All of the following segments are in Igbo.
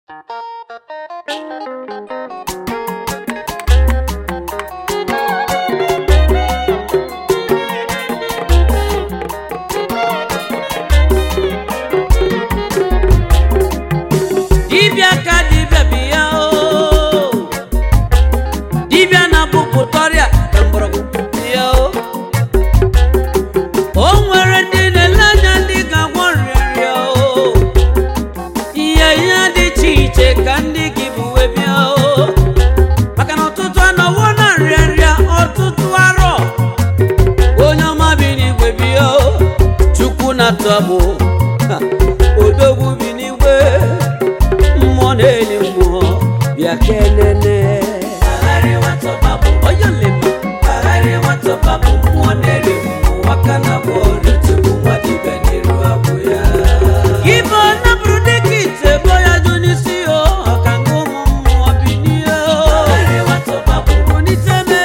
dibịa ka dibịa bi ya o dibịa na-abụpụta ọrịa ka mgbọrọgwụ bi ya o o nwere ndị na-ele anya ndị ga-agwọ nrịanrịa o ihe ihe dị iche iche ka ndị gị bụ wee bịa o maka na ọtụtụ anọwo na nrịanrịa ọtụtụ arọ onye ọma bi n'igwe bi ya o chukwu na-atụ agbụ Ha, odogwu bi n'igwe mmụọ na-eli mmụọ bịa kenene onye nlema ibe napụrụ dịka ite bo ya dụ n'isi o ọka nke ụmụ mmụọ bi n'ihe o buniteme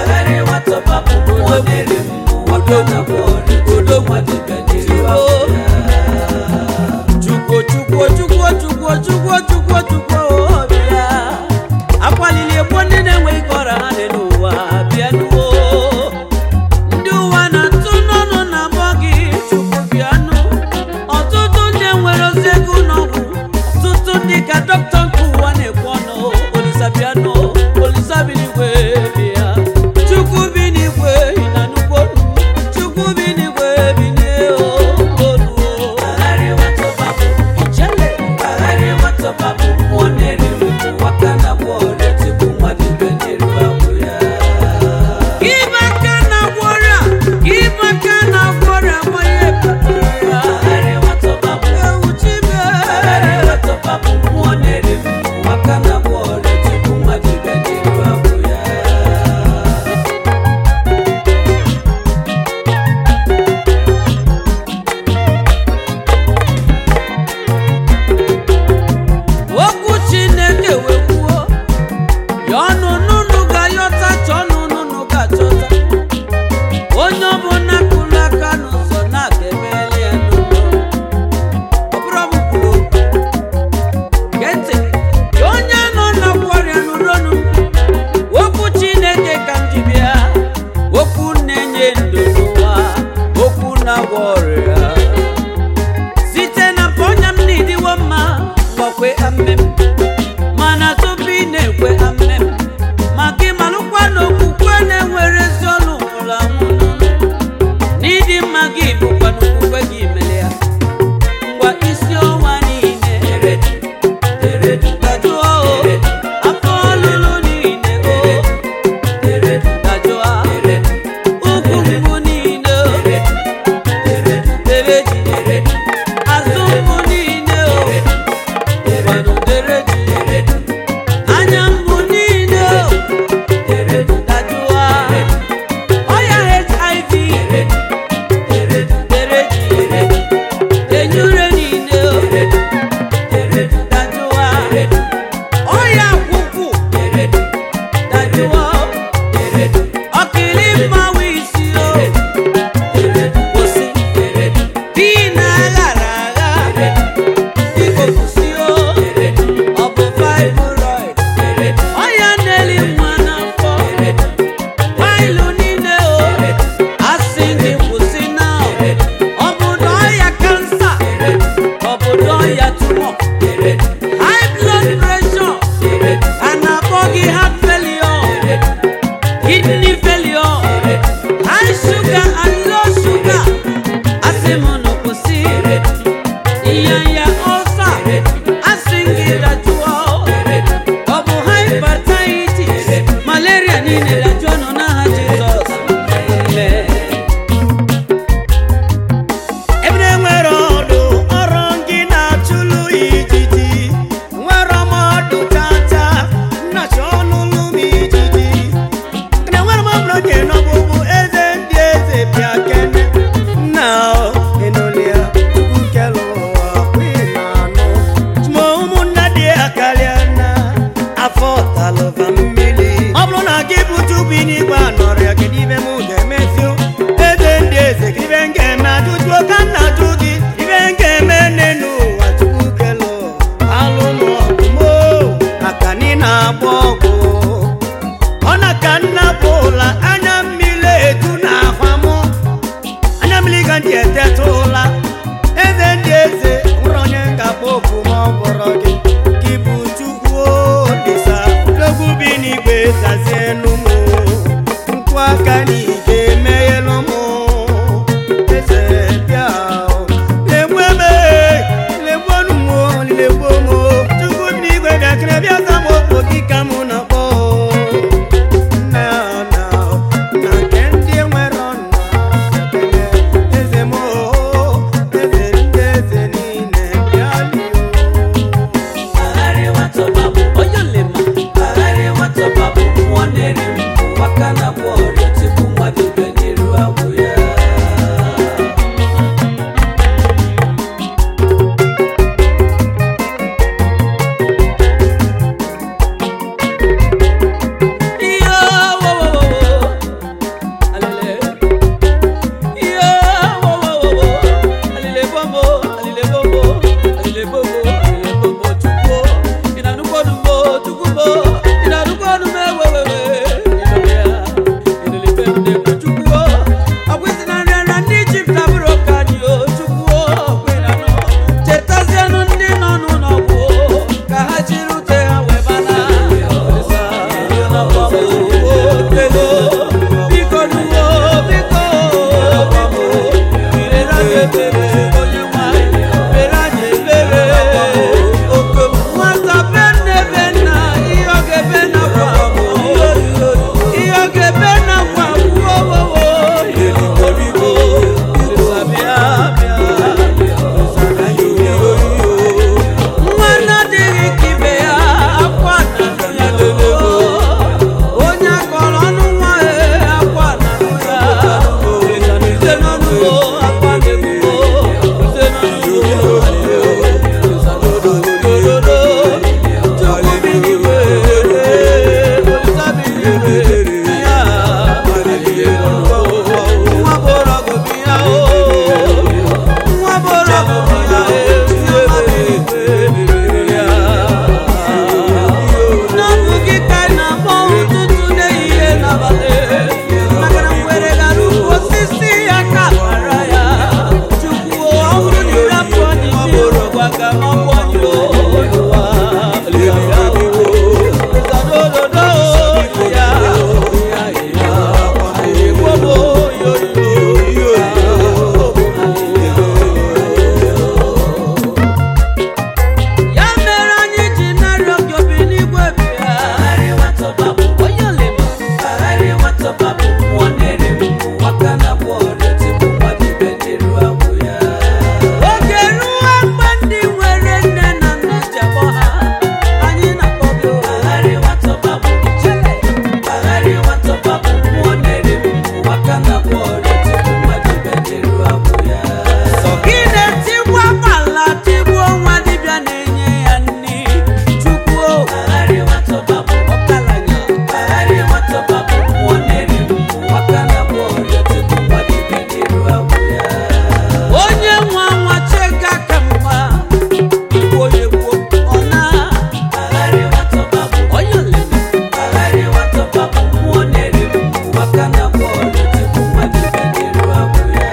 chukwu chukwu chukwu chukwu chukwu chukwu chukwu bịa akwalili egbo ndị na-enweghị ka ọra ha dị n'ụwa bịa nuo ndị ụwa na-atụ n'ọnụ na abụọ gị chukwu bịanụ ọtụtụ ndị nwere ozi ego n'ọgwụ ọtụtụ ndị ka dọkịta nke ụwa na-ekwu ọnụ olisa bịanụ olisa bi n'igwe bịa chukwu bi n'igwe ị na nnukwu olu chukwu bi n'igwe bi n'elu olu ijele Ibe aka na-agwọ ọrịa ibe aka na-agwọ ọrịa ma ihe kpatara ya ewu chibe okwu chineke wee kwuo ya ọnụ nụnụ ga-ayọta chọọ nụnụ ga-achọta onye ọbụla kụrụ aka n'ụzọ na-aga emeli ya n'ụlọ ọ bụrụ ọbụ kwuru okwu gee ntị ya onye nọ na-agwọ ọrịa n'ụlọnụ okwu chineke ka m ji bịa okwu na-enye ndụ n'ụwa okwu na-agwọ ọrịa site na mpa ọnya m na-ediwo mma gbakwe amem mana tupu ị na-ekwe amem maka ịmalụkwa na okwukwe na-enwere ezi ọlụ nwụrụ anwụ n'ịdị mma gị bụkwa na okwukwe gị mere ya ngwa isi ọnwa niile dajụọ o afọ ọlụlụ niile o dajụọ ugwu mgbu niile o dereji azụ mgbu niile o ụfọdụ dereji na-agba ọgwụ ọ na ka nna bụ ụla anya mmiri eju na ahwa mụ anya mmiri ga ndị eteta ụla eze ndị eze nwere onye ga-agba oku ma ọ bụrụ gị gị bụ chukwu olisa n'ogwu bi n'igwe zazie n'ụmụ nkwụ aka n'ige emeghelu mụ eze bịa legbu eme legbu ọnụmụ legbu mụ chukwu bi n'igwe bịakere bịa ka m okpo gị ka mụ na-akpọ nna na na nke ndị nwere ọnụ ekele eze m eze ndị eze niile bịa lie Agharị nwata babu onye olema agharị nwata babu mmụọ na-eri mbụ aka na gwa ọrịa tupu mmadụ bịa n'iru agwụ ya Iyo, wo, wo, wo, wo. Alele. Iyo, wo, wo, wo, wo. Alele bombo, alele bombo, alele bombo, alele bombo, chukwu. Ị na-anụkwa ọnụ m, o, chukwu m, o. Ị na-anụkwa ọnụ m, ewe, we, we. Ịnụ ya. Elele be m na-ekwu, chukwu, o. Ọkwa isi na nrịanrịa ndị Ijipt abụrụ ka anyị, o, chukwu, o. Ọkwa ị na-anụ. Chetazienụ ndị nọ n'ụlọ ọgwụ, o, ka ha jiri ute ha wee bana. Olisa, o, delo. Biko nuwo, biko, biko. Mere anyị ebere, onye nwe anyị. Mere anyị ebere. Oke nwata be nne be nna, ihe ọ ga-ebe na kwa bụ. Ihe ọ ga-ebe na kwa bụ, o, o, o. Biko, biko. Olisa, bịa, bịa. Olisa, ka anyị bịa. Nwa na-adịghị ka ibe ya, akwa na-anụ ya lele. Onye akọrọ ọnụ nwa ya, akwa na-anụ ya. Ise n'ọnụ o, akwa na-egbu o. Ise n'ọnụ o, dododo. Chukwu bi n'igwe, Olisa bi n'igwe, ya. Nwa bụrụ ọgụ bi ya o. Nwa bụrụ ọgụ bi ya n'ọbụ gị ka ị na-akpọ ụtụtụ n'ehihie n'abalị maka na ngwere gara ukwu osisi ya ka mara ya chukwu ọ bụrụ na ịrapụ anyị mmiri gwa ka ma bụ anyị ụwa zadododo ya igbobo ya mere anyị ji narịọ gị obi n'igwe bịa onye olema agharị nwata babụ mmụọ na-eri mbụ aka na gwa ọrịa tupu mmadụ ibe n'iru agwụ ya oge ruo mgbe ndị nwere nne na nna ji akpọ ha anyị na-akpọ gị agharị nwata babụ chere agharị nwata babụ mmụọ na-eri mbụ aka na gwa ọrịa tupu mmadụ ibe n'iru agwụ ya sọ gị na-etigbu agbala tigbuo nwa dibịa na-enye ya nri chukwu agharị nwata babụ ọkalanya agharị nwata babụ mmụọ na-eri mbụ aka na gwa ọrịa tupu mmadụ ibe n'iru agwụ ya onye nwa nwa chega ka mma igbo onye gboo ọ na agharị nwata babụ onye olele agharị nwata babụ mmụọ na-eri mbụ aka na gwa ọrịa tupu mmadụ ibe n'iru agwụ ya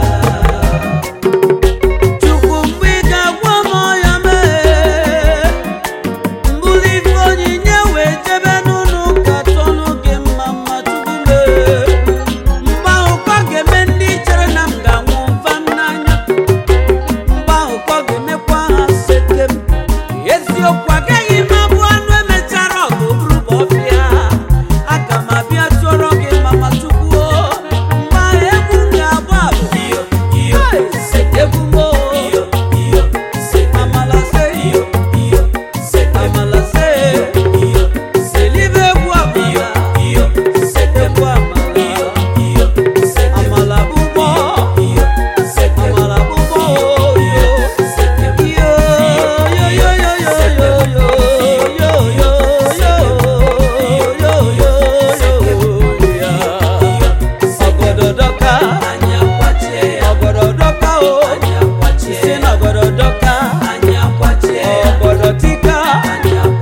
Chukwu mgbe ị ga-agwa m ọya mee mbụli ife onyinye wee jebe n'ụlọ ụka tọnụ gị mma mma Chukwu mee mgbe ahụ ka ọ ga-eme ndị chere na m ga-anwụ mfa m n'anya mgbe ahụ ka ọ ga-emekwa ha seke m eziokwu agaghị m abụ anụ emechara ọgụ bụrụ ma ọfịa aga m abịa chụọrọ gị mama Chukwu o. mgbe ahụ egwu m ga-agba bụ egwu m o. amala se amala se elibe egwu amala egwu amala amala bụbọ amala bụbọ yo yo yo yo yo yo yo yo yo yo yo yo ya ọgọdọ dọka ọgọdọ dọka o si na ọgọdọ dọka ọgọdọ tika